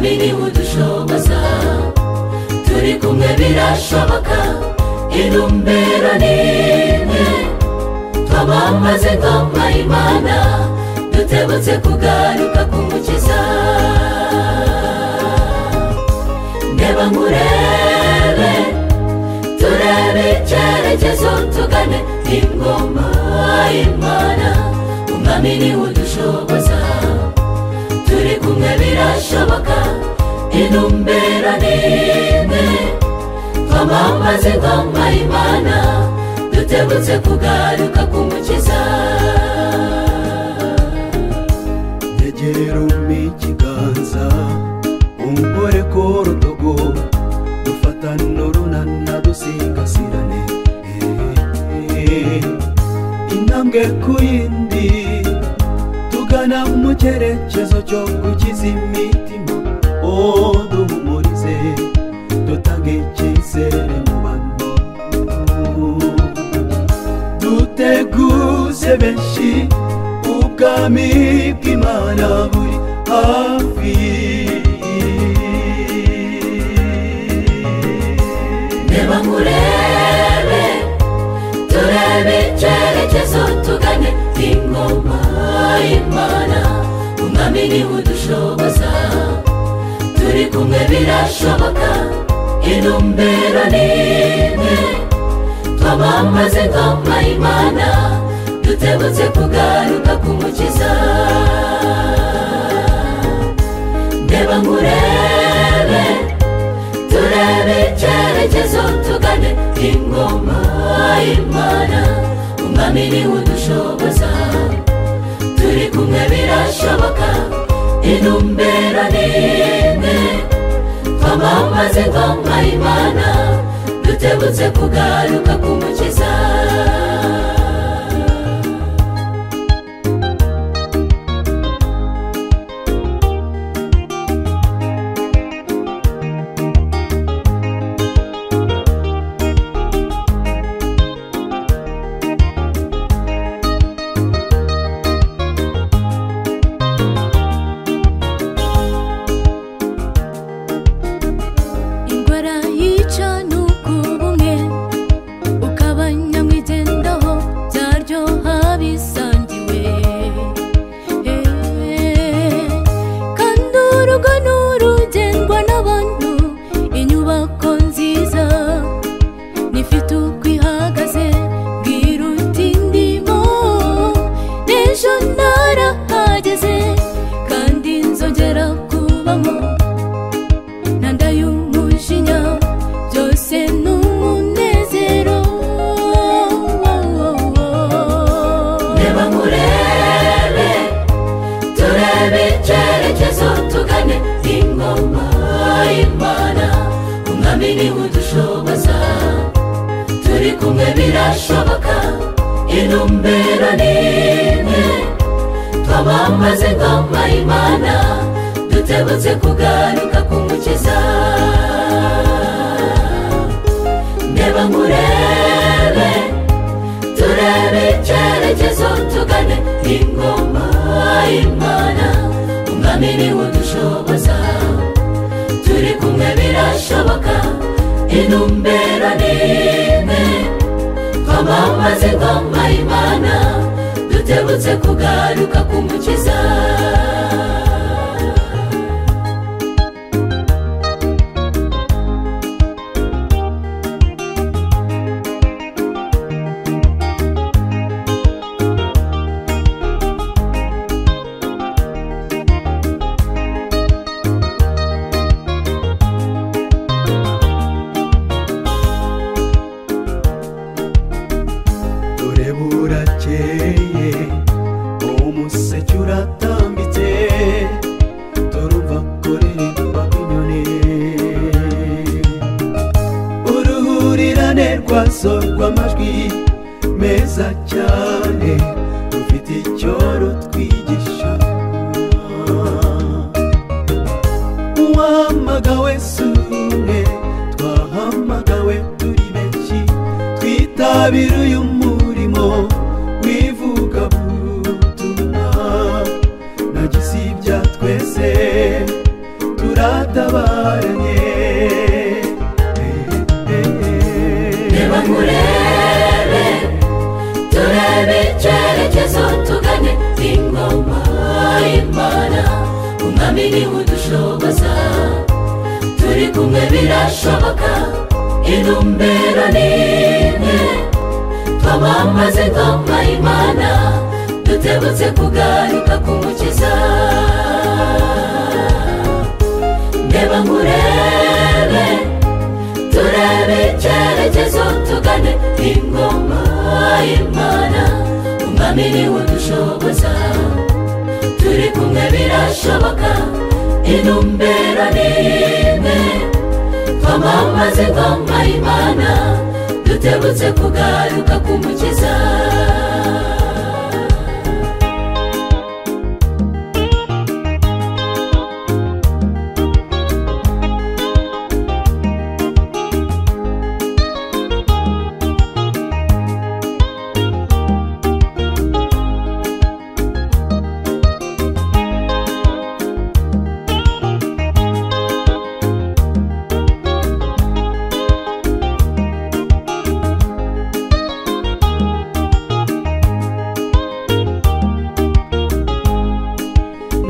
ntibudushoboza turi kumwe birashoboka intumbero ni imwe twamamaze ingoma imana dutebutse kugaruka k'umukiza ndeba nkurebe turebe icyerekezo tugane ingoma y'imana umwami niwe udushoboza turi kumwe birashoboka intumbero ni imwe twamamaze ingoma y'imana dutebutse kugaruka k'umukiza yegera ikiganza umugore ko rutogo dufatana urunana dusigasirane Eh, intambwe ku yindi tugana mu cyerekezo cyo gukiza imitima oh duhumurize dutange icyizere mu bantu duteguze benshi ubwami bw'imana buri hafi ndeba nkurebe turebe icyerekezo tugane ingoma y'imana umwami niwe udushoboza turi kumwe birashoboka intumbero ni imwe twamamaze ingoma y'imana dutebutse kugaruka k'umukiza ndeba nkurebe turebe icyerekezo tugane ingoma y'imana umwami niwe udushoboza turi kumwe birashoboka intumbero ni imwe twamamaze ingoma y'imana dutebutse kugaruka k'umukiza indwara yica ni ukuba umwe ukaba nyamwigendaho byaryoha bisangiwe Eh, kandi urugo ni urugendwa n'abantu inyubako nziza nifite uko ihagaze bwiruta indimo n'ejo narahageze kandi nzongera kubamo ntanda y'umujinya byose ni umunezero reba nkurebe turebe icyerekezo tugane ingoma y'imana umwami niwe udushoboza turi kumwe birashoboka intumbero ni imwe twamamaze ingoma y'imana dutebutse kugaruka k'umukiza ndeba nkurebe turebe icyerekezo tugane ingoma y'imana umwami niwe udushoboza turi kumwe birashoboka intumbero ni imwe twamamaze ingoma y'imana dutebutse kugaruka k'umukiza dore burakeye umuseke uratanga umwami niwe udushoboza turi kumwe birashoboka intumbero ni imwe twamamaze ingoma imana dutebutse kugaruka kumukiza ndeba nkurebe turebe icyerekezo tugane ingoma y'imana umwami niwe udushoboza turi kumwe birashoboka intumbero ni imwe twamamaze ingoma y'imana dutebutse kugaruka kumukiza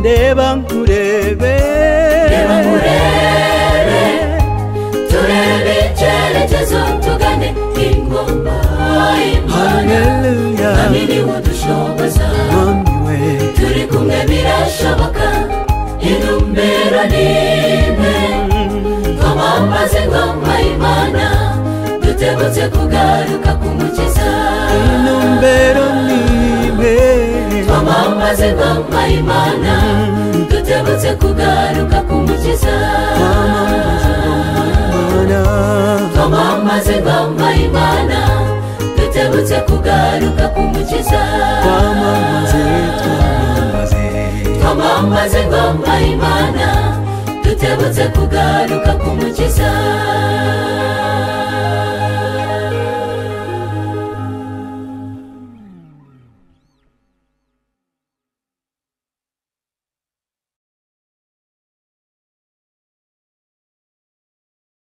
ndeba nkurebe Ndeba nkurebe, turebe icyerekezo tugane ingoma y'imana haleluya amini udushoboza mwami we turi kumwe birashoboka intumbero ni imwe twamamaze ingoma y'imana dutebutse kugaruka kumukiza intumbero niwe twamamaze ingoma y'imana dutebutse kugaruka kumukiza mana twamamaze ingoma y'imana dutebutse kugaruka kumukiza twamamaze twamamaze twamamaze ingoma y'imana dutebutse kugaruka kumukiza